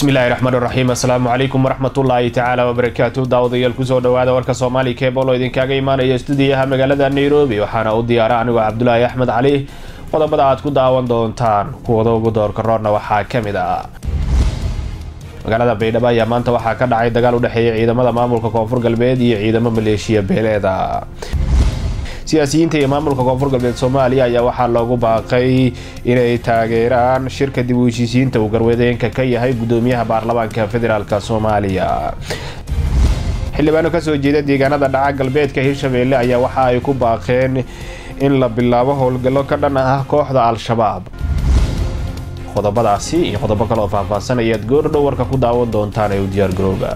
bismillahi raxmaan raxiim assalaamu calaykum waraxmatullaahi tacaala wabarakaatu daawadayaal kusoo dhawaada warka soomaali kebol oo idinkaaga imaanaya stuudiyaha magaalada nairobi waxaana u diyaara anigoo cabdulaahi axmed cali qodobada aad ku daawan doontaan kuwada ugu doorka roorna waxaa ka mid ah magaalada baydhabo ayaa maanta waxaa ka dhacay dagaal u dhexeeya ciidamada maamulka koonfur galbeed iyo ciidamo maleeshiya beeleeda siyaasiyiinta iyo maamulka koonfur galbeed soomaaliya ayaa waxaa loogu baaqay inay taageeraan shirka dib u heshiisiinta uu garwadeenka ka yahay gudoomiyaha baarlamaanka federaalk soomaaliya xildhibaano kasoo jeeda deegaanada dhaca galbeedka hirshabeelle ayaa waxa ay ku baaqeen in la bilaabo howlgallo ka dhan ah kooxda al-shabaab qodobadaasi iyo qodobo kale oo faahfaahsan ayaad goordhow warka ku daawan doontaan ee u diyaargarooba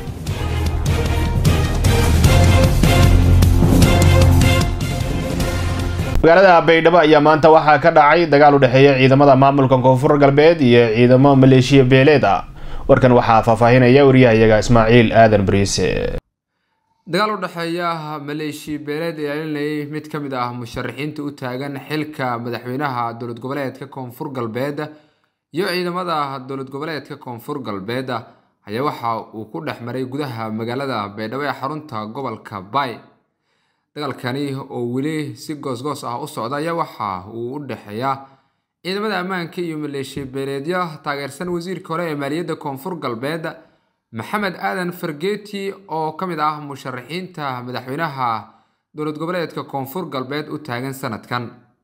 magaalada baydhabo ayaa maanta waxaa ka dhacay dagaal u dhexeeya ciidamada maamulka koonfur galbeed iyo ciidamo maleeshiya beeleed ah warkan waxaa faahfaahinaya wariyahayaga ismaaciil aadan bariise dagaal u dhexeeya maleeshiya beeleed ee ilaalinayay mid ka mid ah musharaxiinta u taagan xilka madaxweynaha dowlad goboleedka koonfur galbeed iyo ciidamada dowlad goboleedka koonfur galbeed ayaa waxa uu ku dhex maray gudaha magaalada baydhabo ee xarunta gobolka bay dagaalkani oo weli si goosgoos ah u socda ayaa waxa uu u dhexeeya ciidamada ammaanka iyo maleeshiya beeleedyo taageersan wasiirka hore ee maaliyadda koonfur galbeed maxamed aadan fargeeti oo ka mid ah musharaxiinta madaxweynaha dowlad goboleedka koonfur galbeed u taagan sanadkan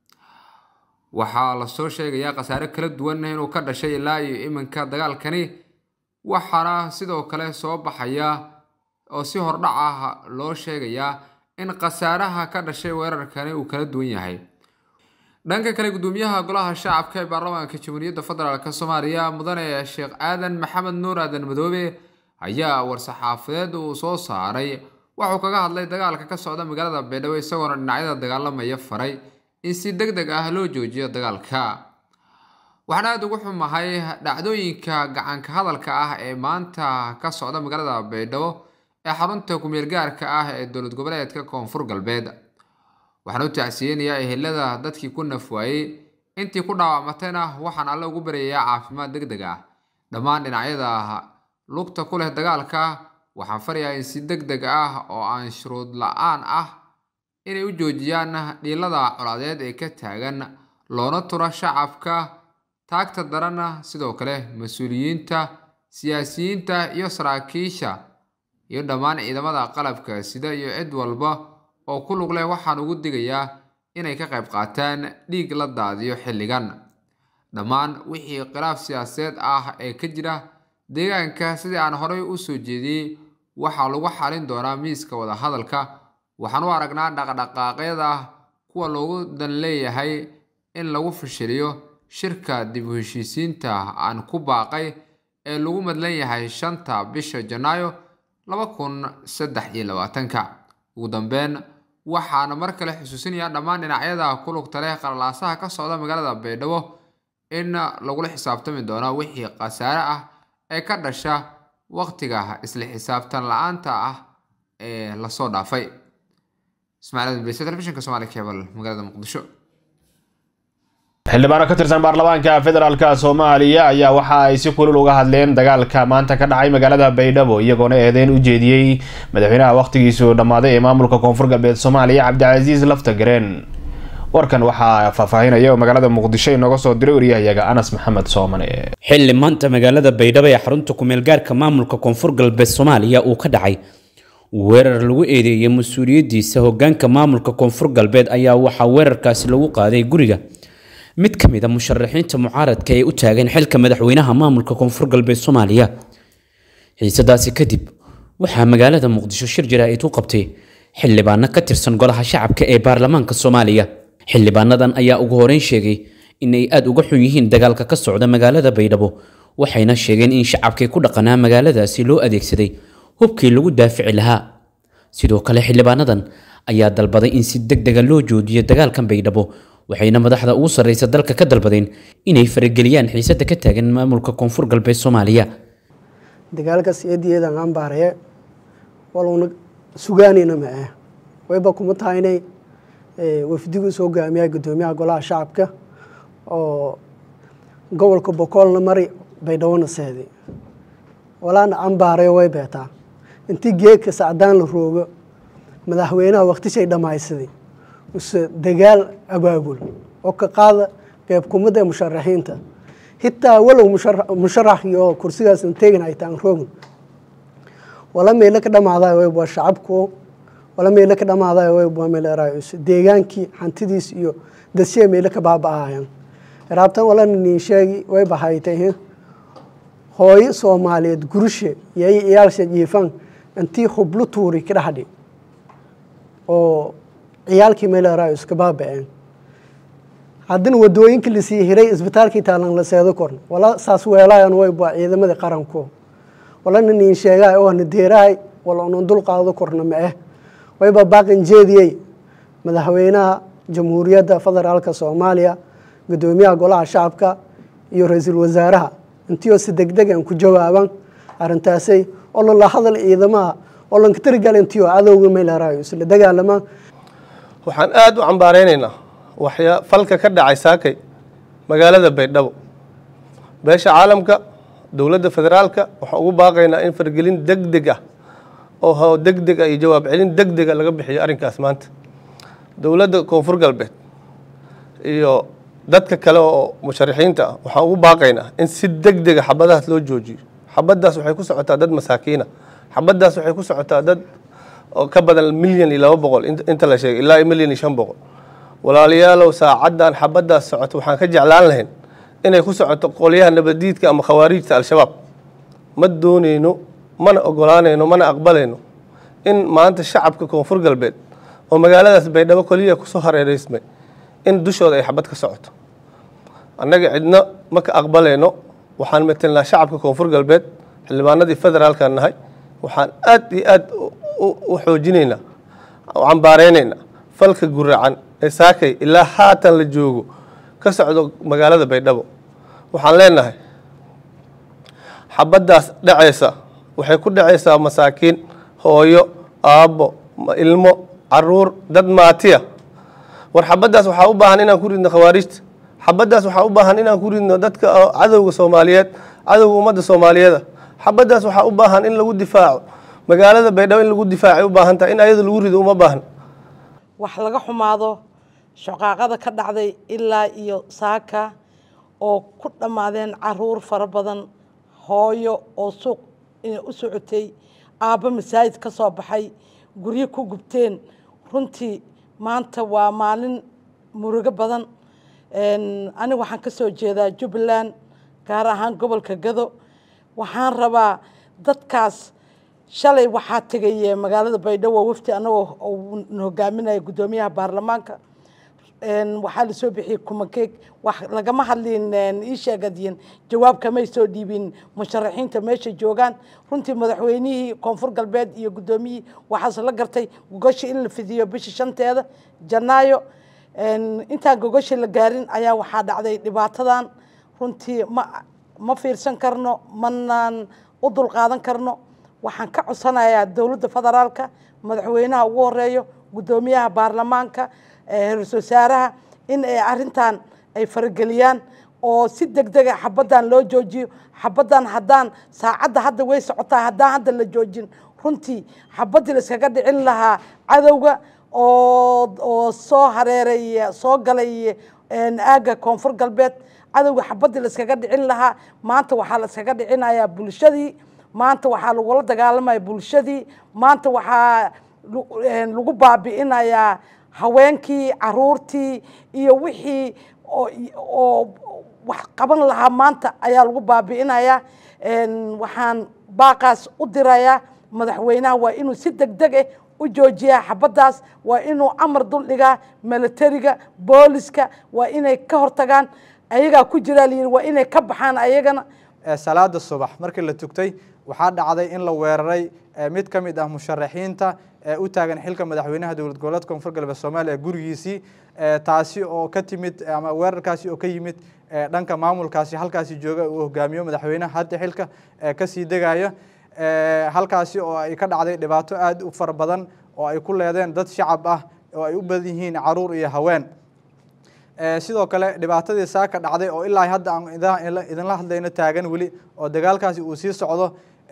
waxaa lasoo sheegayaa khasaare kala duwan inuu ka dhashay ilaa iyo iminka dagaalkani waxaana sidoo kale soo baxaya oo si hordhac ah loo sheegayaa in khasaaraha ka dhashay weerarkani uu kala duwan yahay dhanka kale gudoomiyaha golaha shacabka ee baarlamaanka jamhuuriyadda federaalk soomaaliya mudane sheekh aadan maxamed nuur aadan madoobe ayaa war-saxaafadeed uu soo saaray waxuu kaga hadlay dagaalka ka socda magaalada baydhabo isagoona dhinacyada dagaalamaya faray in si deg deg ah loo joojiyo dagaalka waxaan aada ugu xumahay dhacdooyinka gacanka hadalka ah ee maanta ka socda magaalada baydhabo ee xarunta kumeel gaarka ah ee dowlad goboleedka koonfur galbeed waxaan u tacsiyeynayaa ehelada dadkii ku nafwaayey intii ku dhaawacmatayna waxaan alle ugu baryayaa caafimaad deg deg ah dhammaan dhinacyada lugta ku leh dagaalka waxaan farayaa in si deg deg ah oo aan shuruud la-aan ah inay u joojiyaan dhiilada colaadeed ee ka taagan loona tura shacabka taagta daranna sidoo kale mas-uuliyiinta siyaasiyiinta iyo saraakiisha iyo dhammaan ciidamada qalabka sida iyo cid walba oo ku lug leh waxaan ugu digayaa inay ka qayb qaataan dhiig la daadiyo xilligan dhammaan wixii khilaaf siyaasadeed ah ee ka jira deegaanka sidii aan horey u soo jeediyey waxaa lagu xalin doonaa miiska wadahadalka waxaan u aragnaa dhaqdhaqaaqyada kuwa loogu dan leeyahay in lagu fashiliyo shirka dib u heshiisiinta aan ku baaqay ee lagu madlan yahay shanta bisha janaayo laba kun saddex iyo labaatanka ugu dambeyn waxaana mar kale xusuusinayaa dhammaan dhinacyada ku lugta leh qalalaasaha ka socda magaalada baydhabo in lagula xisaabtami doono wixii khasaare ah ee ka dhasha waqtiga isla xisaabtan la-aanta ah ee lasoo dhaafay ismaaciil adbs telefishinka somaali cable magaalada muqdisho xildhibaano ka tirsan baarlamaanka federaalk soomaaliya ayaa waxa ay si kulul uga hadleen dagaalka maanta ka dhacay magaalada baydhabo iyagoona eedeyn u jeediyey madaxweynaha wakhtigiisu dhammaaday ee maamulka koonfur galbeed soomaaliya cabdicasiis laftagareen warkan waxaa faahfaahinaya oo magaalada muqdisho inooga soo diray wariyahayaga anas maxamed soomane xilli maanta magaalada baydhabo ee xarunta kumeelgaarka maamulka koonfur galbeed soomaaliya uu ka dhacay weerar lagu eedeeyay mas-uuliyadiisa hogaanka maamulka koonfur galbeed ayaa waxaa weerarkaasi lagu qaaday guriga mid ka mid a musharaxiinta mucaaradka ee u taagan xilka madaxweynaha maamulka koonfur galbeed soomaaliya xiisadaasi kadib waxaa magaalada muqdisho shir jaraa'id u qabtay xildhibaano ka tirsan golaha shacabka ee baarlamaanka soomaaliya xildhibaanadan ayaa ugu horeyn sheegay inay aada uga xun yihiin dagaalka ka socda magaalada baydhabo waxayna sheegeen in shacabkii ku dhaqanaa magaaladaasi loo adeegsaday hubkii lagu daafici lahaa sidoo kale xildhibaanadan ayaa dalbaday in si deg dega loo joojiyo dagaalkan baydhabo waxayna madaxda ugu sarreysa dalka ka dalbadeen inay farageliyaan xiisada ka taagan maamulka koonfur galbeed soomaaliya dagaalka siyadiyeedan ambaareye waluna sugaanayna ma ah wayba kuma tahay inay wafdigu soo hogaamiyaa guddoomiyaha golaha shacabka oo gobolka bokoolna mari baydhawona seeday walaana cambaarayo way beetaa intii geedka sacdaan la roogo madaxweynaha waktishay dhammaysaday use dagaal abaabul oo ka qaada qeyb kumida ee musharaxiinta hitaa walow musharaxii oo kursigaas teegin ay taan roogin wala meelo ka dhamaaday way waa shacabku wala meelo ka dhamaaday way waa meel eraayus deegaankii hantidiis iyo dadsiya meelo ka baaba'ayaan raabtan wala nin sheegi way bahaytay hooyo soomaaliyeed gurushe yay iyaalsha jiifan intii hublu tuuri ka dhaxdhi oo ciyaalkii meel eraayus ka baaba'een haddana wadooyinka lasii hiray isbitaalkii taalan la seedo korn wala saas weelayan way waa ciidamadii qaranku wala nin sheegaay oo na deerahay wala unan dul qaado korna ma ah wayba baaqan jeediyey madaxweynaha jamhuuriyadda federaalka soomaaliya gudoomiyaha golaha shacabka iyo ra-iisul wasaaraha intiioo si degdegan ku jawaaban arrintaasay oo lala hadal ciidamaha oo lanka tirigal intiioo cadowga meelarayo isla dagaalamaan waxaan aada u cambaareynayna waxyaa falka ka dhacay saakay magaalada baydhabo beesha caalamka dowladda federaalka waxaan ugu baaqaynaa in fargelin deg deg ah oo deg deg ah iyo jawaab celin deg dega laga bixiyo arrinkaas maanta dowladda koonfur galbeed iyo dadka kale oo musharaxiinta ah waxaan ugu baaqaynaa in si deg dega xabadahaas loo joojiyo xabaddaas waxay ku socotaa dad masaakiina xabaddaas waxay ku socotaa dad oo ka badan milyan iyo laba boqol inta la sheegay ilaa milyan iyo shan boqol walaalayaalow saacaddan xabaddaas socoto waxaan ka jeclaan lahayn inay ku socoto qolyaha nabadiidka ama khawaariijta al-shabaab ma dooneyno mana ogolaanayno mana aqbalayno in maanta shacabka koonfur galbeed oo magaaladaas baydhabo keliya kusoo hareereysmay in dushooda ay xabad ka socoto annaga cidna ma ka aqbalayno waxaan metelnaa shacabka koonfur galbeed xildhibaanadii federaalkan nahay waxaan aad iyo aad u xoojinaynaa u cambaareynayna falka guracan ee saakay ilaa haatan la joogo ka socdo magaalada baydhabo waxaan leenahay xabaddaas dhacaysa waxay ku dhacaysaa masaakiin hooyo aabbo ilmo caruur dad maatiya war xabaddaas waxaa u baahan inaan ku ridno khawaarijta xabaddaas waxaa u baahan inaan ku ridno dadka cadowga soomaaliyeed cadowga ummadda soomaaliyeeda xabaddaas waxaa u baahan in lagu difaaco magaalada baydhabo in lagu difaacay u baahan tahay in ayada lagu rido uma baahan wax laga xumaado shaqaaqada ka dhacday ilaa iyo saaka oo ku dhammaadeen caruur fara badan hooyo oo suuq u socotay aabbo masaajid ka soo baxay guryo ku gubteen runtii maanta waa maalin murugo badan aniga waxaan ka soo jeedaa jubbaland gaar ahaan gobolka gado waxaan rabaa dadkaas shalay waxaa tegay magaalada baydhabo wafti anagoo hogaaminaya guddoomiyaha baarlamaanka waxaa lasoo bixiyey kumakeeg wax lagama hadlin ii sheegadiin jawaab kamay soo dhiibin musharaxiinta meesha joogaan runtii madaxweynihii koonfur galbeed iyo guddoomiyihii waxaase la gartay gogoshi in la fidiyo bisha shanteeda janaayo intaan gogoshi la gaarin ayaa waxaa dhacday dhibaatadan runtii ma ma fiirsan karno manaan u dulqaadan karno waxaan ka codsanayaa dowladda federaalka madaxweynaha ugu horeeyo guddoomiyaha baarlamaanka ra-isul wasaaraha in ay arrintan ay farageliyaan oo si deg dega xabaddan loo joojiyo xabaddan haddaan saacadda hadda way socotaa haddaan hadda la joojin runtii xabaddii la iskaga dhicin lahaa cadowga oo oo soo hareeray soo galay aagga koonfur galbeed cadowga xabaddii la iskaga dhicin lahaa maanta waxaa la iskaga dhicinayaa bulshadii maanta waxaa lagula dagaalamaya bulshadii maanta waxaa lagu baabi'inayaa haweenkii caruurtii iyo wixii oo wax qaban lahaa maanta ayaa lagu baabi'inayaa waxaan baaqaas u dirayaa madaxweynaha waa inuu si deg deg ah u joojiyaa xabaddaas waa inuu amar dul dhigaa milatariga booliska waa inay ka hortagaan ayagaa ku jiraa layidhi waa inay ka baxaan ayagana salaada subax markii la tugtay waxaa dhacday in la weeraray mid ka mid ah musharaxiinta u taagan xilka madaxweynaha dowlad goboleedka koonfur galbeed soomaaliya gurigiisii taasi oo ka timid ama weerarkaasi oo ka yimid dhanka maamulkaasi halkaasi jooga uu hogaamiyo madaxweynaha hadda xilka kasii degaya halkaasi oo ay ka dhacday dhibaato aada u fara badan oo ay ku leedeen dad shacab ah oo ay u badan yihiin caruur iyo haween sidoo kale dhibaatadii saaka dhacday oo ilaa hadda aan idinla hadlayno taagan weli oo dagaalkaasi uu sii socdo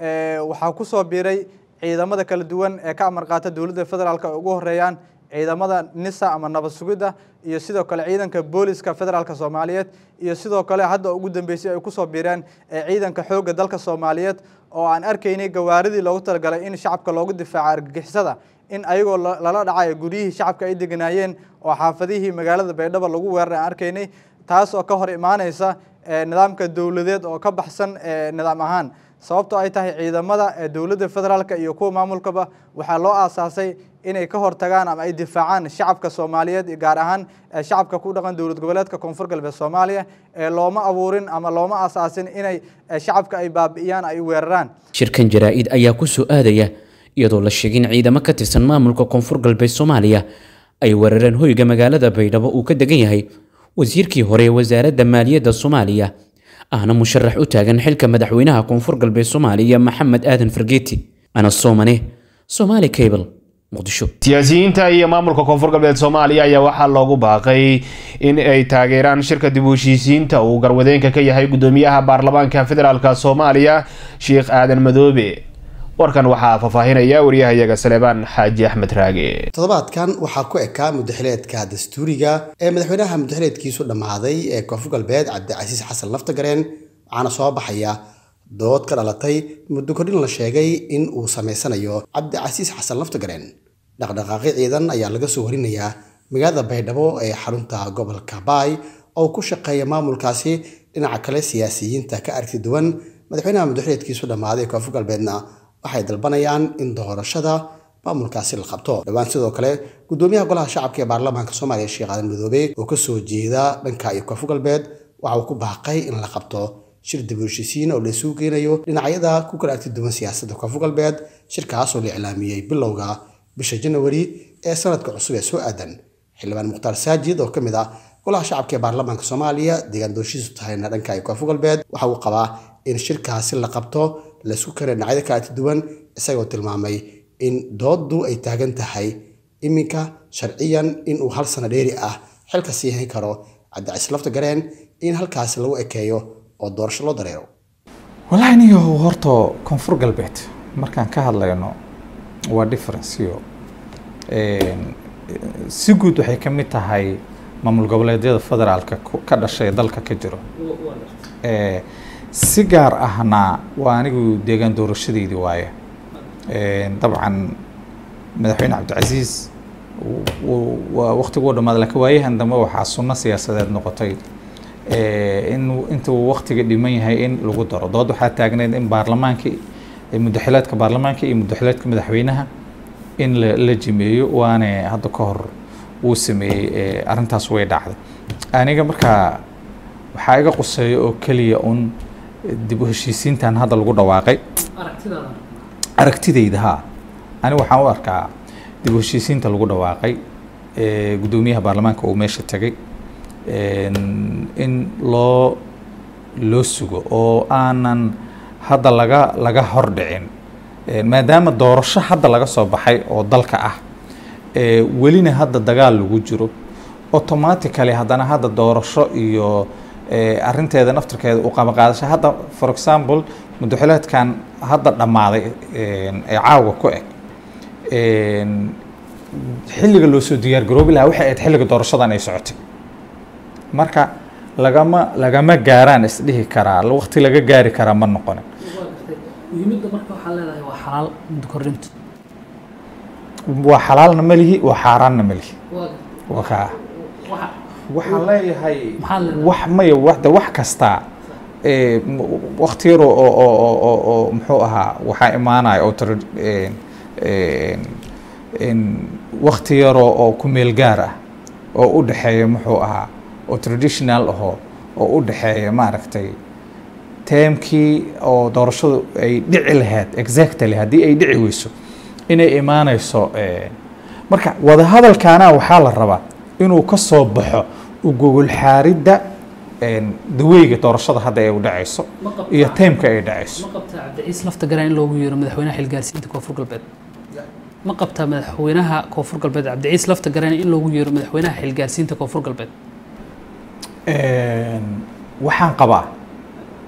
waxaa kusoo biiray ciidamada kala duwan ee ka amar qaata dowladda federaalk ay ugu horeeyaan ciidamada nisa ama nabad sugidda iyo sidoo kale ciidanka booliska federaalk soomaaliyeed iyo sidoo kale hadda ugu dambeysay ay kusoo biireen ciidanka xoogga dalka soomaaliyeed oo aan arkaynay gawaaridii loogu talagalay in shacabka loogu difaaco argagixisada in ayagoo lala dhacayo guryihii shacabka ay deganaayeen oo xaafadihii magaalada baydhabo lagu weeraray aan arkaynay taas oo ka hor imaaneysa nidaamka dowladeed oo ka baxsan nidaam ahaan sababtoo ay tahay ciidamada dowladda federaalk iyo kuwa maamulkaba waxaa loo aasaasay inay ka hortagaan ama ay difaacaan shacabka soomaaliyeed gaar ahaan shacabka ku dhaqan dowlad goboleedka koonfur galbeed soomaaliya ee looma abuurin ama looma aasaasin inay shacabka ay baabi'iyaan ay weeraraan shirkan jaraa-id ayaa ku soo aadaya iyadoo la sheegay in ciidamo ka tirsan maamulka koonfur galbeed soomaaliya ay weerareen hoyga magaalada baydhabo uu ka degan yahay wasiirkii hore ee wasaaradda maaliyadda soomaaliya ahna musharax u taagan xilka madaxweynaha koonfur galbeed soomaaliya maxamed aadan fargeeti ana soomane somaali cable muqdisho siyaasiyiinta iyo maamulka koonfur galbeed soomaaliya ayaa waxaa loogu baaqay in ay taageeraan shirka dib u heshiisiinta uu garwadeenka ka yahay gudoomiyaha baarlamaanka federaalk soomaaliya sheekh aadan madoobe warkan waxaa faahfaahinaya wariyahayaga saleebaan xaaji axmed raage toddobaadkan waxaa ku ekaa mudaxileedka dastuuriga ee madaxweynaha mudaxileedkiisu dhammaaday ee koonfur galbeed cabdicasiis xasan laftagareen waxaana soo baxaya dood ka dhalatay muddo kordhin la sheegay in uu samaysanayo cabdicasiis xasan laftagareen dhaqdhaqaaqi ciidan ayaa laga soo warinayaa magaalada baydhabo ee xarunta gobolka baay oo ku shaqeeya maamulkaasi dhinaca kale siyaasiyiinta ka aragti duwan madaxweynaha mudaxileedkiisu dhammaaday koonfur galbeedna waxay dalbanayaan in doorashada maamulkaasi la qabto dhowaan sidoo kale gudoomiyaha golaha shacabka ee baarlamaanka soomaaliya sheekh aadan madoobe oo kasoo jeeda dhanka iyo koonfur galbeed waxa uu ku baaqay in la qabto shir dib u heshiisiin oo la isugu geenayo dhinacyada ku kala arti duwan siyaasadda koonfur galbeed shirkaas oo la iclaamiyey bilowga bisha janawari ee sanadka cusub ee soo aadan xildhibaan mukhtaar saajid oo ka mid ah golaha shacabka ee baarlamaanka soomaaliya deegaan doorashiisu tahayna dhanka iyo koonfur galbeed waxa uu qabaa in shirkaasi la qabto la isku keenay dhinacyada kala arti duwan isagoo tilmaamay in dooddu ay taagan tahay iminka sharciyan inuu hal sano dheeri ah xilka sii hayn karo cabdicasiis lafta gareen in halkaasi lagu ekeeyo oo doorasho loo dareero wallaahi niyo horta koonfur galbeed markaan ka hadlayno waa differenceyo si guud waxay ka mid tahay maamul goboleedyada federaalka ka dhashay dalka ka jiro si gaar ahna waa anigu deegaan doorashadeydii waaye dabcan madaxweyne cabdicasiis waa waqtiguu dhammaad laakiin waayahan dambe waxaa sunno siyaasadeed noqotay in intuu waqtiga dhiman yahay in lagu daro dood waxaa taagneyd in baarlamaankii mudaxileedka baarlamaanka iyo mudaxileedka madaxweynaha in la jimeeyo waane hadda ka hor wuu sameeyey arrintaas way dhacday aniga markaa waxaa iga quseeya oo keliya un dib u heshiisiintan hadda lagu dhawaaqay aragtidayda ha ani waxaan u arkaa dib u heshiisiinta lagu dhawaaqay guddoomiyaha baarlamaanka uu meesha tegay in loo loo sugo oo aanan hadda laga laga hordhicin maadaama doorasho hadda laga soo baxay oo dalka ah welina hadda dagaal lagu jiro automatically haddana hadda doorasho iyo arinteeda naftirkeeda u qabaqaadasha hadda for example mudaxileedkan hadda dhammaaday ee caawa ku eg xilliga loo soo diyaar garoobi lahaa waxay ahayd xilliga doorashadan ay socotay marka lagama lagama gaaraan isdhihi karaa waqti laga gaari karaa ma noqonin muhiimadda marka waxaa leedahay waa xalaal muddo kordhintu waa xalaalna ma lihi waa xaaraanna ma lihi waa kaa waxaan leeyahay wax maya wada wax kasta wakti yar oo oo oo oo muxuu ahaa waxaa imaanaya oo wakti yaroo oo ku meel gaar ah oo u dhexeeya muxuu ahaa oo traditional ahoo oo u dhexeeya maaragtay teemkii oo doorashadu ay dhici lahayd exactly haddii ay dhici weyso inay imaanayso marka wadahadalkaana waxaa la rabaa inuu ka soo baxo ugogol xaaridda daweyga doorashada hadda ay u dhacayso iyo teemka ay dhacayso ma qabtaa cabdiciis lafta garaan in loogu yeero madaxweynaha xilgaarsiinta koonfur galbeed ma qabtaa madaxweynaha koonfur galbeed cabdiciis lafta garaan in loogu yeero madaxweynaha xilgaarsiinta koonfur galbeed waxaan qabaa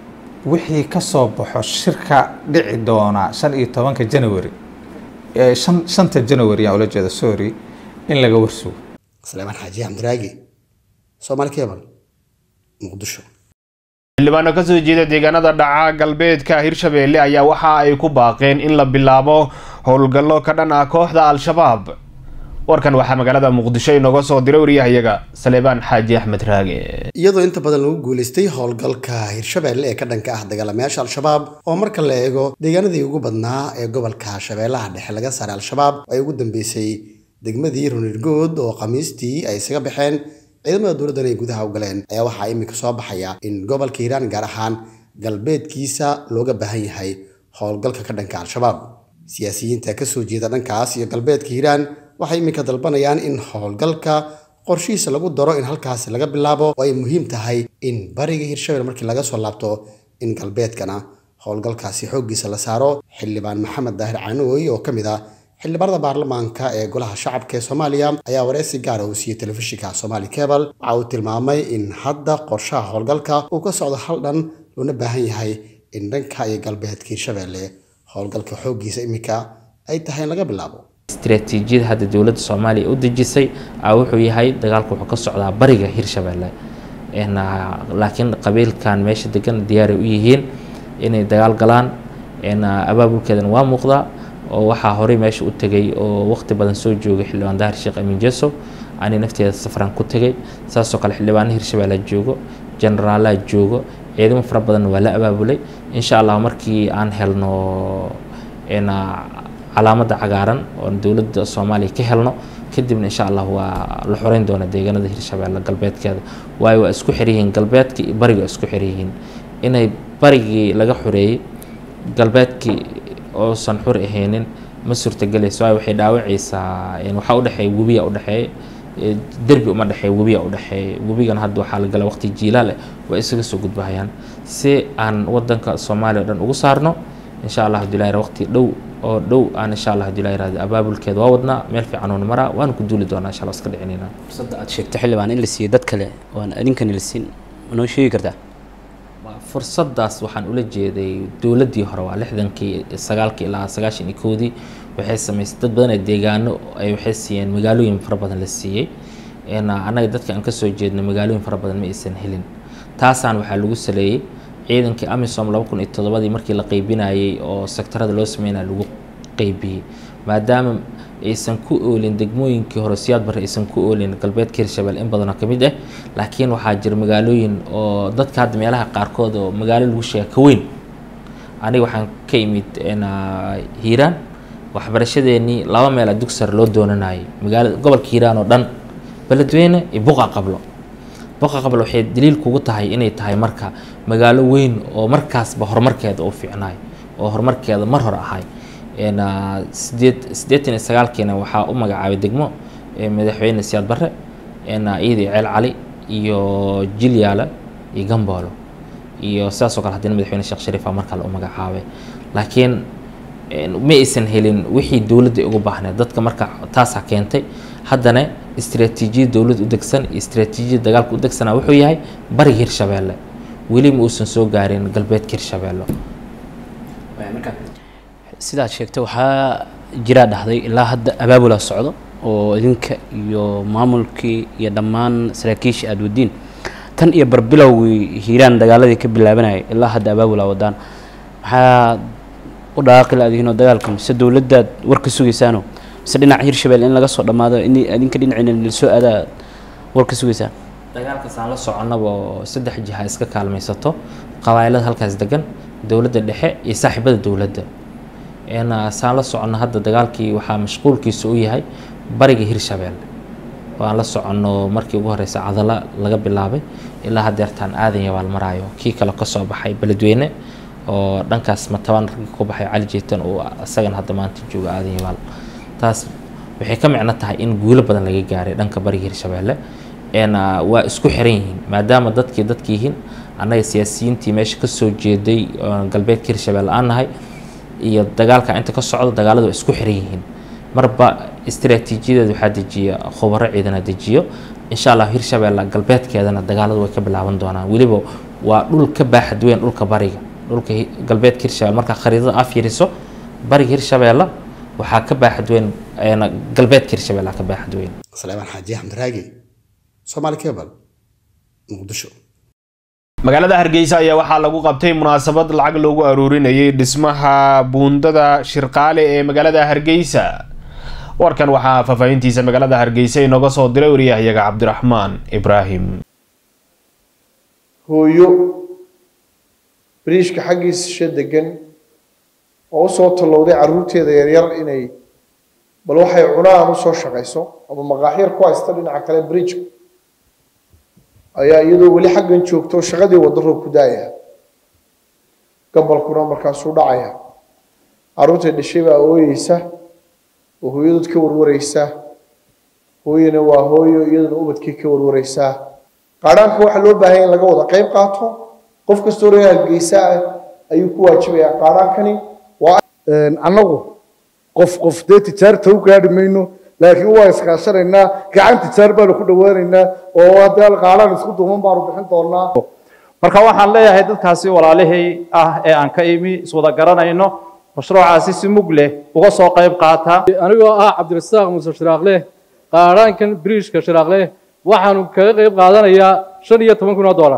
wixii ka soo baxo shirka dhici doona shan iyo tobanka january ee shan shanta january aan ula jeeda sorry in laga warsugo سليمان حاجي عبد الراقي صومالي كيبل مقدشو xildhibaano ka soo jeeda deegaanada dhaca galbeedka hirshabeelle ayaa waxa ay ku baaqeen in la bilaabo howlgallo ka dhan ah kooxda al-shabaab warkan waxaa magaalada muqdisho inooga soo diray wariyahayaga saleebaan xaaji axmed raage iyadoo inta badan lagu guuleystay howlgalka hirshabeelle ee ka dhanka ah dagaalamayaasha al-shabaab oo marka la eego deegaanadii ugu badnaa ee gobolka shabeellaha dhexe laga saaray al-shabaab ay ugu dambeysay degmadii runirgood oo khamiistii ay isaga baxeen ciidamada dowladdan ay gudaha u galeen ayaa waxaa iminka soo baxaya in gobolka hiiraan gaar ahaan galbeedkiisa looga baahan yahay howlgalka ka dhanka al-shabaab siyaasiyiinta kasoo jeeda dhankaas iyo galbeedka hiiraan waxay iminka dalbanayaan in howlgalka qorshihiisa lagu daro in halkaasi laga bilaabo oo ay muhiim tahay in bariga hirshabelle markii laga soo laabto in galbeedkana howlgalkaasi xooggiisa la saaro xildhibaan maxamed daahir caanooy oo ka mid ah xildhibaanada baarlamaanka ee golaha shacabka ee soomaaliya ayaa wareysi gaara uu siiyey telefishinka somaali cebal waxa uu tilmaamay in hadda qorshaha howlgalka uu ka socdo hal dhan loona baahan yahay in dhanka iyo galbeedka hirshabelle howlgalka xooggiisa iminka ay tahay in laga bilaabo istiraatiijiyada hadda dowladda soomaaliya u dejisay a wuxuu yahay dagaalku wuxuu ka socdaa bariga hirshabelle laakiin qabiilkan meesha degan diyaaray u yihiin inay dagaal galaan abaabulkeedana waa muuqdaa oo waxaa horey meesha u tegay oo waqti badan soo joogay xildhibaan dahir sheekh amiin jeso ani nafteeda safaraan ku tegay saasoo kale xildhibaana hirshabelle joogo generaalaa joogo ciidamo fara badan waa la abaabulay insha allah markii aan helno calaamadda cagaaran oo dowladda soomaaliya ka helno kadibna insha allah waa la xoreyn doona deegaanada hirshabelle galbeedkeeda waayo waa isku xiryihiin galbeedka iyo bariga waa isku xiryihiin inay barigii laga xoreeyey galbeedkii oosan xur ahaynin ma suurtagelayso waayo waxay dhaawacaysaa waxaa udhexeeya webiya udhexeeya derbi uma dhexeeya webiya udhexeeya webigan hadda waxaa la gala waqti jiilaal eh waa isaga soo gudbahayaan si aan wadanka soomaaliya o dhan ugu saarno insha allah hadulaahir waqti dhow oo dhow aan insha allah hadulaahir abaabulkeeda waa wadnaa meel fiican oon maraa waana ku duuli doonaa insha allah iska dhicinayna fursadda aad sheegto xildhibaan in la siiyo dad kale waan adinkani la siin ma noo sheegi kartaa fursadaas waxaan ula jeeday dowladdii hore waa lixdankii sagaalkii ilaa sagaashan iyo koodii waxay samaysay dad badan ee deegaano ay waxay siiyeen magaalooyin fara badan la siiyey annaga dadka aan kasoo jeedno magaalooyin fara badan ma aysan helin taasaan waxaa lagu saleeyey ciidankii amisom laba kun iyo toddobadii markii la qeybinayey oo sektarada loo sameynaya lagu qeybiyey maadaama aysan ku oolin degmooyinkii hore siyaad barre aysan ku oolin galbeedka hirshabelle in badanoo ka mid ah laakiin waxaa jira magaalooyin oo dadka hadda meelaha qaarkood oo magaalo lagu sheega ka weyn aniga waxaan ka imid hiiraan waxbarashadeenii laba meel a dugsar loo doonanayay magaalada gobolka hiiraan oo dhan beledweyne iyo buqa qablo buqa qablo waxay daliil kugu tahay inay tahay marka magaalo weyn oo markaasba horumarkeeda u fiicnaay oo horumarkeeda mar hore ahay sideed siddeetan iyo sagaalkiina waxaa u magacaabay degmo madaxweyne siyaad barre iyadii ceel cali iyo jilyaale iyo gamboolo iyo sidaasoo kale haddina madaxweyne sheekh shariifa mar kale u magacaabay laakiin ma aysan helin wixii dowladda ugu baahneed dadka marka taasaa keentay haddana istiraatiijiyad dowlad u degsan iyo istiraatiijiyad dagaalka u degsana wuxuu yahay bariga hirshabelle weli ma uusan soo gaarin galbeedka hirshabelle sidaad sheegtay waxaa jiraa dhahday ilaa hadda abaabula socdo oo idinka iyo maamulkii iyo dhammaan saraakiisha aada wadiin tan iyo barbilowgii hiiraan dagaaladii ka bilaabanayay ilaa hadda abaabula wadaan maxaa u dhaaqi laadihiin oo dagaalka mise dowladdaad war ka sugaysaano mise dhinaca hirshabelle in laga soo dhammaado in idinka dhinaciina lasoo aadaa war ka sugaysaan dagaalkaas aan la soconaba oo saddex jiha iska kaalmaysato qabaa'ilada halkaas degan dowladda dhexe iyo saaxiibada dowladda saan la soconno hadda dagaalkii waxaa mashquulkiisa u yahay bariga hirshabelle oo aan la soconno markii ugu horeysa cadala laga bilaabay ilaa hadeertaan aadan yabaal maraayo kii kale kasoo baxay beledweyne oo dhankaas matabaan raggii ku baxay cali jeetan uu isagana hadda maanta jooga aadan yabaal taas waxay ka micno tahay in guulo badan laga gaaray dhanka bariga hirshabelle waa isku xiran yihiin maadaama dadkii dadka yihiin annaga siyaasiyiintii meesha kasoo jeeday galbeedka hirshabelle aan nahay iyo dagaalka inta ka socdo dagaaladu waa isku xiran yihiin marba istiraatiijiyadeed waxaa dejiya khubaro ciidana dejiyo insha allah hirshabelle galbeedkeedana dagaaladu way ka bilaaban doonaan weliba waa dhul ka baaxad weyn dhulka bariga dhulka hi- galbeedka hirshabelle markaa khariidada aa fiiriso bariga hirshabelle waxaa ka baaxad weyn een, galbeedka hirshabelle ka baaxad weyn saleebaan xaaji axmed raagi soomaali cable muqdisho magaalada hargeysa ayaa waxaa lagu qabtay munaasabad lacag loogu aruurinayay dhismaha buundada shirqaale ee magaalada hargeysa warkan waxaa faahfaahintiisa magaalada hargeysa inooga soo diray wariyahyaga cabdiraxmaan ibraahim hooyo bariishka xaggiisa degan oo usoo tallowday carruurteeda yaryar inay bal waxay cunaan usoo shaqayso ama maqaaxyar ku haysta dhinaca kale bridgeka ayaa iyadoo weli xaggan joogto shaqadii waddo roob ku daaya gabalkuna markaasuu dhacaya carruurtay dhashay baa ooyeysa oo hooyadood ka warwareysa hooyana waa hooyo iyaduna ubadkii ka warwareysaa qaadhaanka waxaa loo baahan in laga wada qayb qaato qof kastoo reer hargeysa ah ayuu ku waajibayaa qaadhaankani waa annagu qof qof dee tijaarta u gaadhi mayno laakiin waa iskaashanaynaa gacan tijaar baanu ku dhawaanaynaa oo haddii alqaalaan isku duuman baanu bixin doonaa marka waxaan leeyahay dadkaasi walaalihii ah ee aan ka imi iswada garanayno mashruucaasi si mug leh uga soo qayb qaata anigoo ah cabdirasaaq muuse shiraaqle qaadhaankan biriishka shiraaqle waxaanu kaga qayb qaadanayaa shan iyo toban kun oo doolar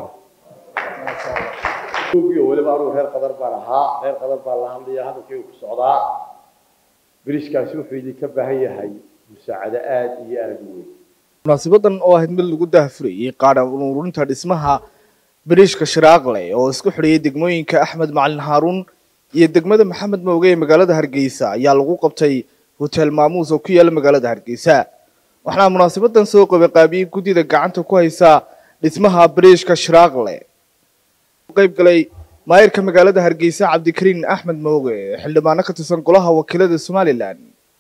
weliba anugu reer qadar baan ahaa reer qadar baan la hadlaya hadalkaygu ku socdaa biriishkaasi wuxuu idinka baahan yahay musaacado aad iyo aad u weyn munaasabadan oo ahayd mid lagu daahfurayay qaadhan ururinta dhismaha bariishka shiraaqle oo isku xidhayay degmooyinka axmed macalin haaruun iyo degmada maxamed mooge ee magaalada hargeysa ayaa lagu qabtay hotel maamuus oo ku yaala magaalada hargeysa waxaana munaasabadan soo qabanqaabiyey guddida gacanta ku haysa dhismaha bariishka shiraaqle qayb galay maayirka magaalada hargeysa cabdikariin axmed mooge xildhibaano ka tirsan golaha wakiilada somalilan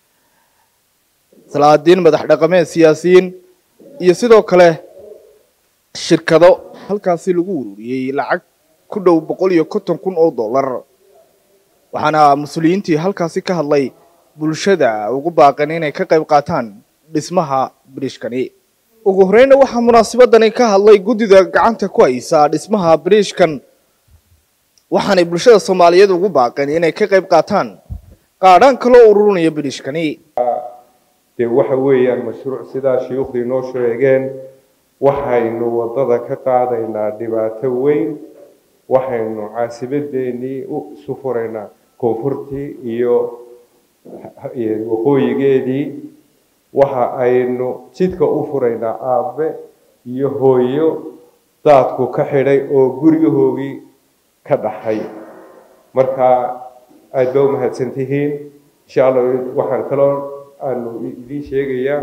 salaadiin madax dhaqameed siyaasiyiin iyo sidoo kale shirkado halkaasi lagu ururiyey lacag ku dhow boqol iyo konton kun oo dollar waxaana mas-uuliyiintii halkaasi ka hadlay bulshada ugu baaqeen inay ka qayb qaataan dhismaha biriishkani ugu horeyna waxaa munaasabadani ka hadlay guddida gacanta ku haysa dhismaha biriishkan waxaanay bulshada soomaaliyeed ugu baaqeen inay ka qayb qaataan qaadhaan kaloo ururinaya biriishkani dee waxa weeyaan mashruuc sidaa shuyuukhdii noo sheegeen waxaynu waddada ka qaadaynaa dhibaato weyn waxaynu caasibadeennii u isu furaynaa koonfurtii iyo waqooyigeedii waxa aynu jidka u furaynaa aabe iyo hooyo daadku ka xidhay oo guryahoogii ka dhaxay marka aada baa u mahadsan tihiin insha allah waxaan kaloo aanu idiin sheegayaa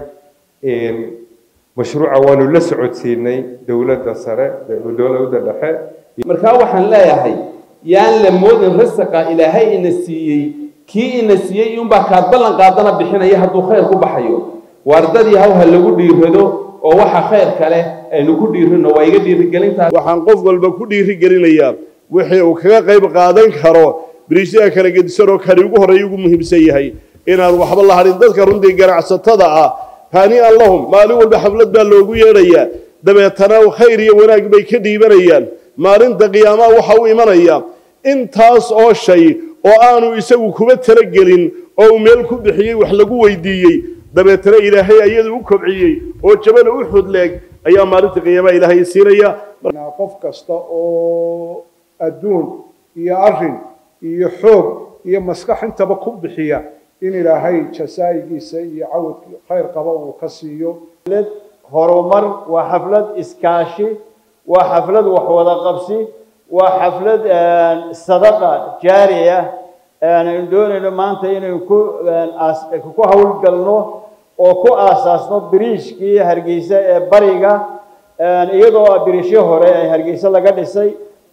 mashruuca waanu la socodsiinay dowladda sare dowladda dhexe markaa waxaan leeyahay yaan la moodin rasaqa ilaahay ina siiyey kii ina siiyey unbaa kaad ballan qaadana bixinaya hadduu khayr ku baxayo waardadii haw ha lagu dhiirado oo waxa khayr kale aynu ku dhiirino waa iga dhiirigelintaas waxaan qof walba ku dhiirigelinayaa wixii uu kaga qayb qaadan karo biriishyaha kala gedisan oo kani ugu horreeya ugu muhiimsan yahay inaan waxba la hadhin dadka runtii ganacsatada ah haani'an lahum maalin walba xaflad baa loogu yeedhayaa dabeetana khayr iyo wanaag bay ka dhiibanayaan maalinta qiyaamaha waxa u imanaya intaas oo shay oo aanu isagu kuba talagelin oo uu meel ku bixiyey wax lagu weydiiyey dabeetana ilaahay ayadu u kobciyey oo jabana u xudleeg ayaa maalinta qiyaamaha ilaahay siinaya qof kasta oo adduun iyo arrin iyo xoog iyo maskax intaba ku bixiya in ilaahay jasaayigiisa iyo cawadkii khayr qaba uu ka siiyo horumar waa xaflad iskaashi waa xaflad waxwada qabsi waa xaflad sadaqa jaari ah aynu doonayno maanta inaynu ku ku howlgalno oo ku aasaasno biriishkii hargeysa ee bariga iyadoo biriishyo hore ee hargeysa laga dhisay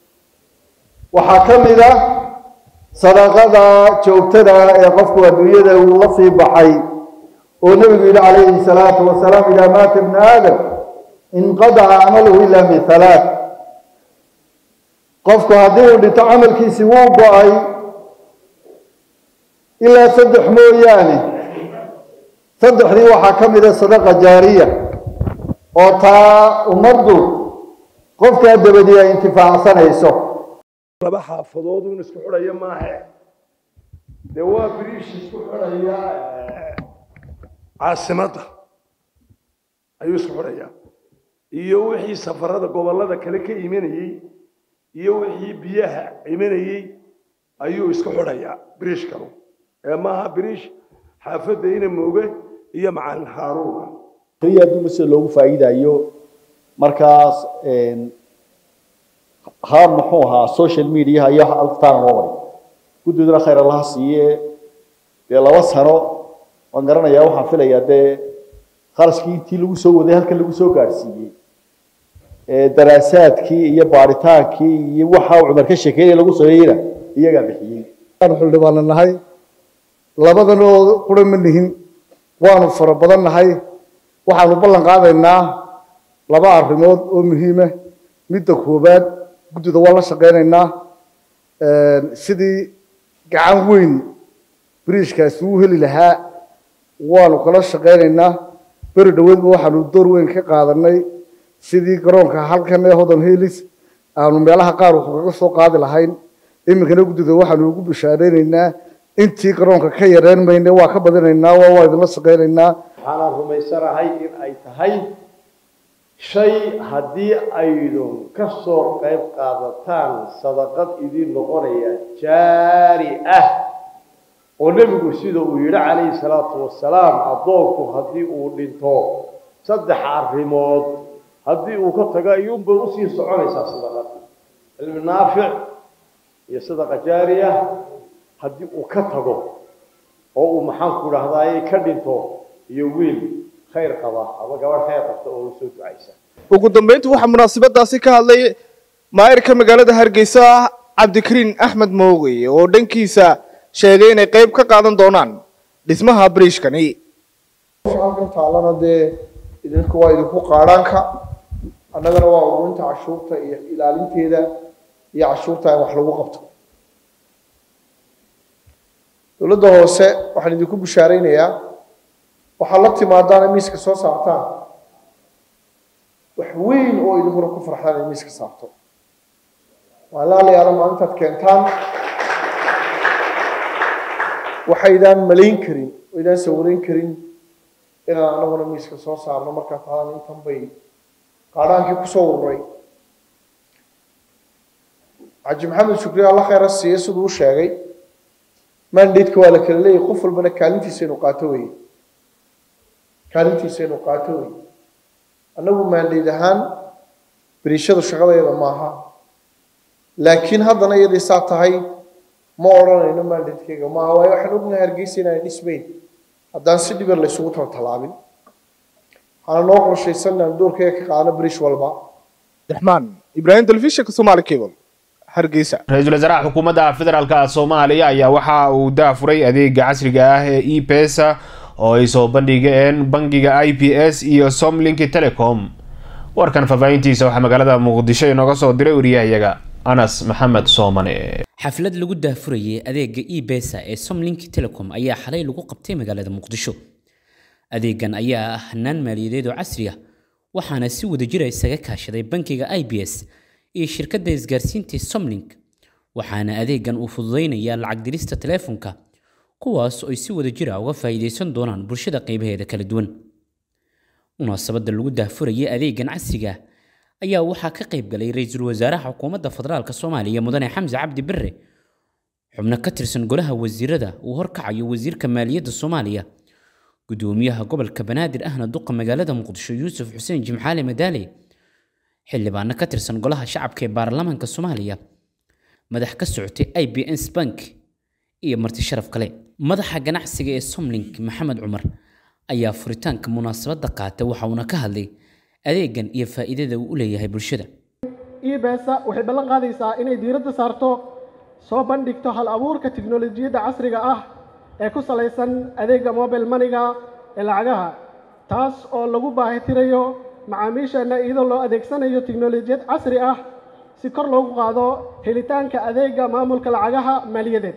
waxaa ka mid ah sadaqada joogtada ee qofku adduunyada uu la sii baxay oo nebigu yidhi calayhi salaatu wasalaam idaa maata ibnu aadam inqadaca camaluhu ilaa min halaat qofku haddii uu dhinto camalkiisii wuu go-ay ilaa saddex mooyaane saddexdii waxaa ka mid a sadaqa jaariya oo taa ummaddu qofkaa dabadii ay intifaacsanayso laba xaafadood uun isku xidhaya maahe dee waa biriish isku xidhaya caasimadda ayuu isku xidhayaa iyo wixii safarada gobollada kale ka imanayey iyo wixii biyaha imanayey ayuu isku xidhayaa biriishkanu ee maaha biriish xaafadda ina mooge iyo macalin haaruuna keliya adduunka sida loogu faa'iidayo markaas ha muxuu ahaa social media iyo alftaana loo maray guddoodana khayr allaha siiye dee laba sano waan garanayaa waxaan filayaa dee kharashkii intii lagu soo waday halkan lagu soo gaadhsiiyey daraasaadkii iyo baaritaankii iyo waxa uu cumar ka sheekeynaya lagu sameeyeyna iyagaa bixiyey waanu xildhibaana nahay labadan oo qura ma nihin waanu fara badan nahay waxaanu ballan qaadaynaa laba arrimood oo muhiima midda koowaad guddida waan la shaqaynaynaa sidii gacan weyn biriishkaasi uu heli lahaa waanu kala shaqaynaynaa beri dhoweedba waxaanu door weyn ka qaadanay sidii garoonka halkan ee hodan helis aanu meelaha qaar wax kaga soo qaadi lahayn iminkana guddida waxaanu ugu bishaaraynaynaa intii garoonka ka yareen mayne waa ka badinaynaa waa waa idinla shaqaynaynaa waxaanaan rumaysanahay in ay tahay shay haddii aydun ka soo qayb qaadataan sadaqad idin noqonaya jaari ah oo nebigu sida uu yidhi calayhi salaatu wasalaam addoonku haddii uu dhinto saddex arrimood haddii uu ka tago ayuunbay usii soconaysaa sadaqad cilmi naafic iyo sadaqa jaariya haddii uu ka tago oo uu maxaanku dhahdaayey ka dhinto iyo wiil khayr qaba ama gabadh khayr qabta oo usoo ducaysa ugu dambeyntii waxaa munaasabadaasi ka hadlay maayirka magaalada hargeysa cabdikariin axmed moogey oo dhankiisa sheegay inay qayb ka qaadan doonaan dhismaha bariishkani halkan taalana dee idinku waa idinku qaadhaanka annagana waa ururinta cashuurta iyo ilaalinteeda iyo cashuurta in wax lagu qabto dowladda hoose waxaan idinku bishaaraynayaa waxaad la timaadaan in miiska soo saartaan wax weyn oo idinkuna ku farxdaan in miiska saarto waan laalayaala maalintaad keentaan waxaydaan malayn karin waydaan sawirayn karin inaan anaguna miiska soo saarno markaa taadan intan bay qaadhaankii kusoo ururay xaji maxamed shukri alla khayra siiye siduu u sheegay mandate-ka waa la kala leeyahay qof walbana kaalintiisa inuu qaato weye kaalintiisa inuu qaato weye annagu mandate ahaan beriishadu shaqadeeda maaha laakiin haddana iyadii saa tahay ma odhanayno mandate-kayga maaha waayo waxaan ognahay hargeysa inaan dhismayn haddaan si dhiban laysugu taltalaabin waxaana noo qorshaysan inaan doorkayga ka qaadano beriish walba raxmaan ibraahim telefishinka somaali cable hargeysa ra-iisul wasaaraha xukuumadda federaalka soomaaliya ayaa waxa uu daafuray adeega casriga ah ee e pesa oo ay soo bandhigeen bangiga i p s iyo somlink telecom warkan faahfaahintiisa waxaa magaalada muqdisho inooga soo diray wariyahayaga anas maxamed soomane xaflad lagu daafurayay adeega e besa ee somlink telecom ayaa xalay lagu qabtay magaalada muqdisho adeegan ayaa ah hanaan maaliyadeed oo casri ah waxaana si wadajira isaga kaashaday bankiga i b s iyo shirkadda isgaarsiinta somlink waxaana adeegan uu fududaynayaa lacag dirista teleefonka kuwaas oo ay si wadajira uga faa'iidaysan doonaan bulshada qaybaheeda kala duwan munaasabadda lagu daafurayay adeegan casriga ayaa waxaa ka qayb galay ra-iisul wasaaraha xukuumadda federaalk soomaaliya mudane xamse cabdi bare xubno ka tirsan golaha wasiirada uu horkacayo wasiirka maaliyadda soomaaliya gudoomiyaha gobolka banaadir ahna duqa magaalada muqdisho yuusuf xuseen jimcaale madaale xildhibaano ka tirsan golaha shacabka ee baarlamaanka soomaaliya madax ka socotay i b s bank iyo marti sharaf kale madaxa ganacsiga ee somlink maxamed cumar ayaa furitaanka munaasabadda qaatay waxa uuna ka hadlay adeegan iyo faa'iidada uu u leeyahay bulshada ebesa waxay ballan qaadaysaa inay diiradda saarto soo bandhigto hal abuurka tiknolojiyadda casriga ah ee ku salaysan adeega mobile maniga ee lacagaha taas oo lagu baahitirayo macaamiisheenna iyadoo loo adeegsanayo tiknolojiyad casri ah si kor loogu qaado helitaanka adeega maamulka lacagaha maaliyadeed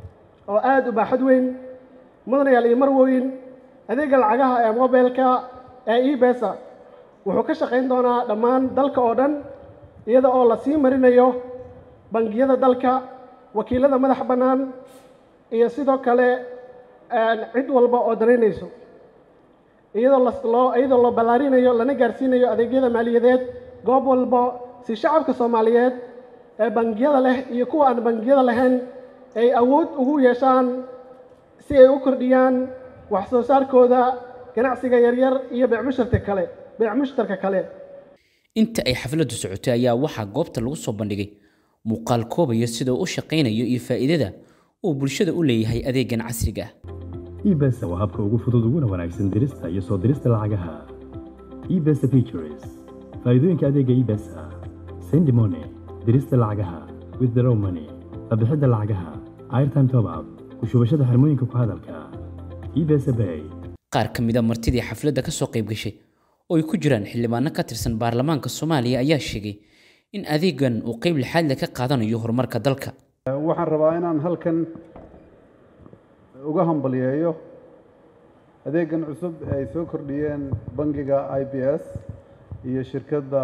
oo aada u baaxad weyn mudanayaal iyo marwoyin adeega lacagaha ee mobilka ee ebesa wuxuu ka shaqayn doonaa dhammaan dalka oo dhan iyada oo la sii marinayo bangiyada dalka wakiilada madax bannaan iyo sidoo kale cid walba oo danaynayso iyadoo loo iyadoo loo ballaarinayo lana gaarsiinayo adeegyada maaliyadeed goob walba si shacabka soomaaliyeed ee bangiyada leh iyo kuwa aan bangiyada lahayn ay awood ugu yeeshaan si ay u kordhiyaan wax soo saarkooda ganacsiga yaryar iyo beecmushtarka kale beecmushtarka kale inta ay xafladdu socotay ayaa waxaa goobta lagu soo bandhigay muuqaal koobaya sida uu u shaqaynayo iyo faa'iidada uu bulshada u leeyahay adeegan casriga ah ebesa waa habka ugu fudud uguna wanaagsan dirista iyo soo dirista lacagaha ebesa features faa'iidooyinka adeega ebesa send money dirista lacagaha withdraw money qabixidda lacagaha airtime top up ku shubashada xirmooyinka ku hadalka ebesa bay qaar ka mid a martidii xafladda ka soo qayb gashay oo ay ku jiraan xildhibaano ka tirsan baarlamaanka soomaaliya ayaa sheegay in adeegan uu qayb lixaad leh ka qaadanayo horumarka dalka waxaan rabaa inaan halkan uga hambalyeeyo adeegan cusub ee ay soo kordhiyeen bangiga i b s iyo shirkadda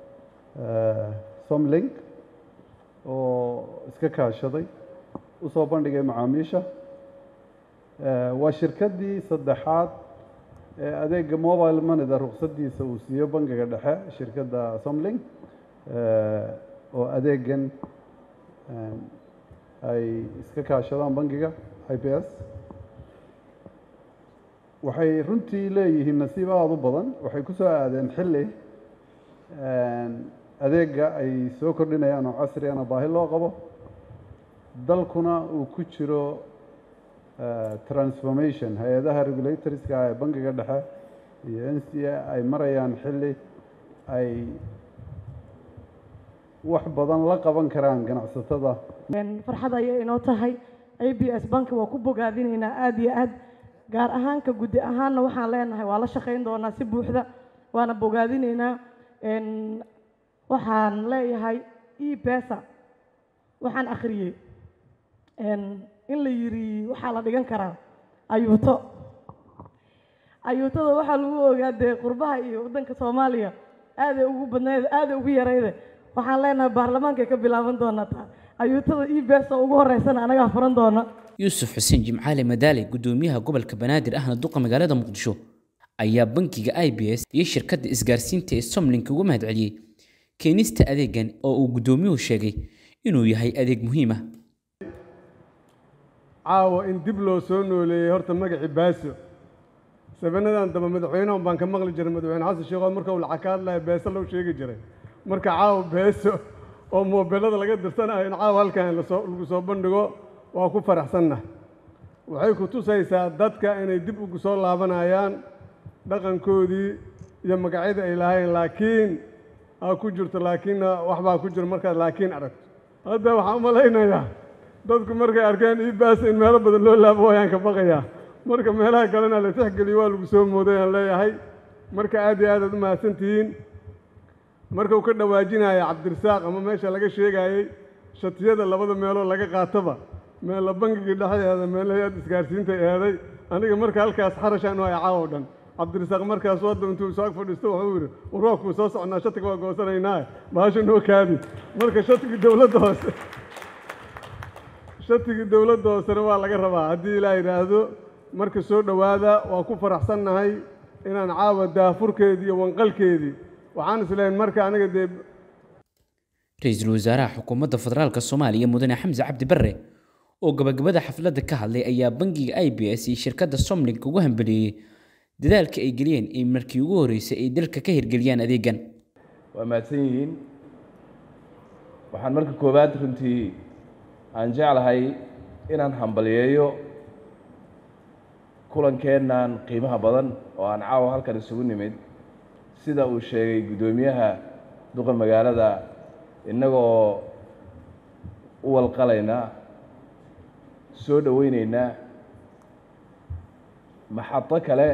somlink oo iska kaashaday u soo bandhigay macaamiisha waa shirkaddii saddexaad ee adeega mobile moneyda ruqsaddiisa uu siiyo bangiga dhexe shirkadda somlink oo adeegan ay iska kaashadaan bangiga i b s waxay runtii leeyihiin nasiib aada u badan waxay ku soo aadeen xilli adeega ay soo kordhinayaan oo casrigana baahi loo qabo dalkuna uu ku jiro transformation hay-adaha regulatorska ee bangiga dhexe iyo n c a ay marayaan xilli ay wax badan la qaban karaan ganacsatada farxad ayay inoo tahay a b s banki waa ku bogaadinaynaa aada iyo aad gaar ahaanka guddi ahaanna waxaan leenahay waa la shaqayn doonaa si buuxda waana bogaadinaynaa waxaan leeyahay e besa waxaan akhriyey in la yiri waxaa la dhigan karaa ayuuto ayuutada waxaa lagu ogaa dee qurbaha iyo waddanka soomaaliya aaday ugu badnayd aaday ugu yarayde waxaan leenahay baarlamaankay ka bilaaban doonaa taa ayuutada e besa ugu horeysana anagaa furan doona yuusuf xuseen jimcaale madaale gudoomiyaha gobolka banaadir ahna duqa magaalada muqdisho ayaa bankiga i b s iyo shirkadda isgaarsiinta ee somlink uga mahad celiyey keenista adeegan oo uu gudoomiyuhu sheegay inuu yahay adeeg muhiim ah caawa in dib loo soo nooleeyey horta magacii baaso sabanadan damba madaxweynahan baan ka maqli jiray madaxweyne xasan sheekhood marka uu lacag ka hadlaya beeso loo sheegi jiray marka caawa beeso oo moobelada laga dirsanayo in caawa halkan lasoo lagu soo bandhigo waa ku faraxsannahay waxay ku tusaysaa dadka inay dib ugu soo laabanayaan dhaqankoodii iyo magacyada ay lahayn laakiin aa ku jirto laakiinna waxbaa ku jiro markaad laakiin aragto hadda waxaan u malaynayaa dadku markay arkeen ibaas in meelo badan loo laabo wayaan ka baqayaa marka meelaha kalena la tixgeliyo waa lagu soo mooday aan leeyahay marka aad iyo aad aad u mahadsan tihiin marka uu ka dhawaajinaya cabdirasaaq ama meesha laga sheegayey shatiyada labada meeloo laga qaatoba meella bangigii dhexdeeda meella hay-ad isgaarsiinta eeday aniga marka halkaas xarashaan u hay caawo dhan cabdirasaaq markaas wadda intuu isaag fadhiisto wuxuu yidhi warwaakuu soo socnaa shatiga waa goosanaynaa bahasha noo kaadi marka shatigii dowladda hoose shatigii dowladda hoosena waa laga rabaa haddii ilaa yidhaahdo marka soo dhowaada waa ku faraxsannahay inaan caawa daafurkeedii iyo wanqalkeedii waxaan isleeyahay marka aniga dee ra-iisul wasaaraha xukuumadda federaalka soomaaliya mudane xamse cabdi barre oo gabagabada xafladda ka hadlay ayaa bangiga i b s iyo shirkadda somlink ugu hambaliyeeyey dadaalka ay geliyeen in markii ugu horreysay ay dalka ka hirgeliyaan adeegan waa mahadsan yihiin waxaan marka koowaad runtii aan jeclahay inaan hambaliyeeyo kulankeennan qiimaha badan oo aan caawa halkan isugu nimid sida uu sheegay guddoomiyaha duqa magaalada innagoo u walqalaynaa soo dhoweyneynaa maxado kale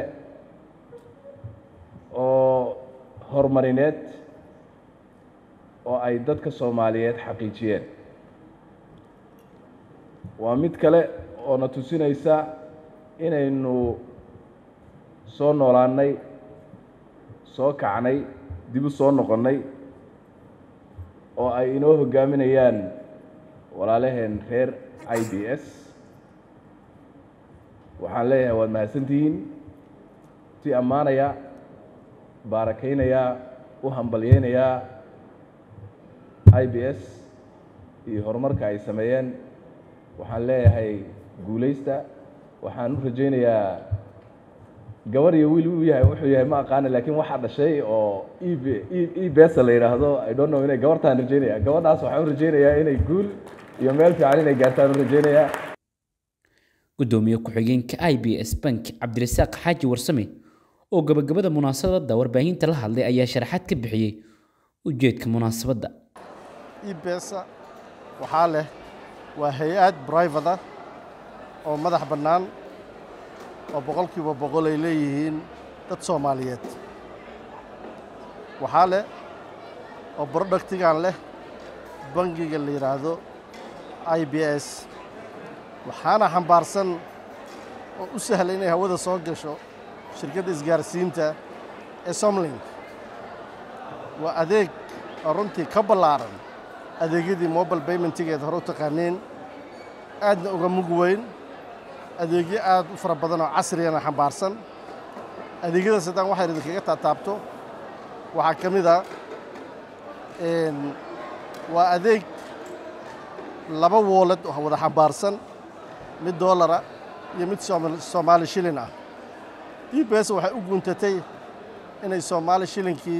oo horumarineed oo ay dadka soomaaliyeed xaqiijiyeen waa mid kale oo na tusinaysa inaynu soo noolaannay soo kacnay dib u soo noqonnay oo ay inoo hoggaaminayaan walaalaheen reer i b s waxaan leeyahay waad mahadsantihiin si ammaanaya baarakaynaya u hambalyeynayaa i b s iyo horumarka ay sameeyeen waxaan leeyahay guulaysta waxaan u rajaynayaa gabar iyo wiil uu yahay wuxuu yahay ma aqaana laakiin waxaa dhashay oo eb e besa la yidhaahdo i don't know inay gabartaan rajaynaya gabadhaas waxaan u rajaynayaa inay guul iyo meel fiican inay gaartaan u rajaynayaa gudoomiye ku-xigeenka i b s bank cabdirasaaq xaaji warsame oo gabagabada munaasabadda warbaahinta la hadlay ayaa sharaxaad ka bixiyey ujeedka munaasabadda ebesa waxaa leh waa hay-ad brivate ah oo madax bannaan oo boqolkiiba boqol ay leeyihiin dad soomaaliyeed waxaa leh oo productigan leh bangiga la yidhaahdo i b s waxaana xambaarsan oo u sahla inay hawada soo gasho shirkadda isgaarsiinta ee somlink waa adeeg oo runtii ka ballaaran adeegyadii mobile baymentigeed hore u taqaaneen aadna uga mug weyn adeegyo aad u fara badan oo casriyana xambaarsan adeegyadaas haddaan waxay idinkaga taataabto waxaa ka mid a waa adeeg laba woolad oo wada xambaarsan mid doolara iyo mid soomaali shilin ah e b s waxay u guntatay inay soomaali shilinkii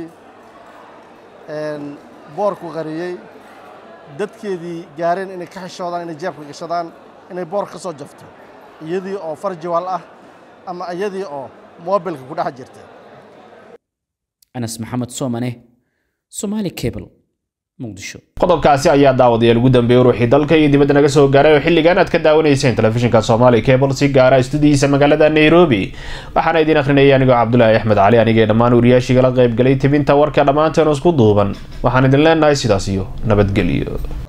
boorku qariyey dadkeedii gaareen inay ka xishoodaan inay jeebka gashadaan inay boor ka soo jafto iyadii oo farjiwal ah ama iyadii oo mobilka ku dhex jirta anas maxamed soomane somaali cable muqdisho qodobkaasi ayaa daawadayaal ugu dambeeyey ruuxii dalka iyo dibadda naga soo gaaray oo xilligan aad ka daawanayseen telefishinka soomaali cable si gaara istudiyiisa magaalada nairobi waxaana idiin akhrinayay anigoo cabdulaahi axmed cali anigee dhammaan wariyaashigala qaybgalay tibinta warka dhammaanteen isku duuban waxaan idin leenahay sidaas iyo nabadgelyo